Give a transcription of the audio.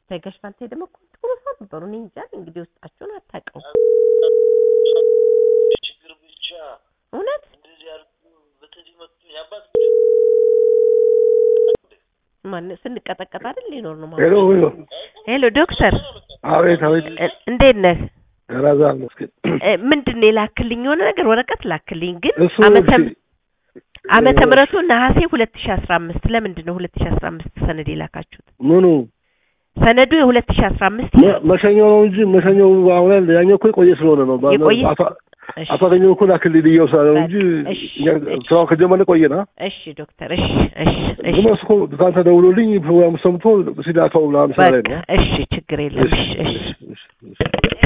ታይጋሽ ባልቴ ደግሞ እኮ ጥሩ ሰው ነበሩ። እኔ እንጃ እንግዲህ ውስጣቸውን አታውቀው ችግር ብቻ እውነት እንደዚህ አድርጎ በጥፊ መቱኝ። አባት ማን ስንቀጠቀጥ አይደል ሊኖር ነው ሄሎ ማለት ሄሎ ሄሎ ዶክተር አቤት አቤት እ- እንዴት ነህ ራዛ መስገን እ፣ ምንድን ነው የላክልኝ የሆነ ነገር ወረቀት ላክልኝ ግን እሱ ዓመተ እሺ፣ ዓመተ እ፣ ምህረቱ ነሐሴ ሁለት ሺ አስራ አምስት ለምንድን ነው ሁለት ሺ አስራ አምስት ሰነድ የላካችሁት ምኑ ሰነዱ የሁለት ሺ አስራ አምስት መ- መሸኛው ነው እንጂ መሸኛው አሁን ያለ ያኛው እኮ የቆየ ስለሆነ ነው። ባ- የቆየ? አቶ አቶ አገኘሁ እኮ ላክልኝ ብዬው ስላለ ነው እንጂ እሺ፣ እኛ እሺ። ስራውን ከጀመርን ቆየና እሺ ዶክተር እሺ እሺ እሺ ዝም እሱ እኮ ትናንት ደውሎልኝ ፕሮግራም ሰምቶ ሲዳካው ምናምን ስላለኝ በቃ ነው። እሺ ችግር የለም እሺ እሺ እሺ፣ እሺ፣ እሺ።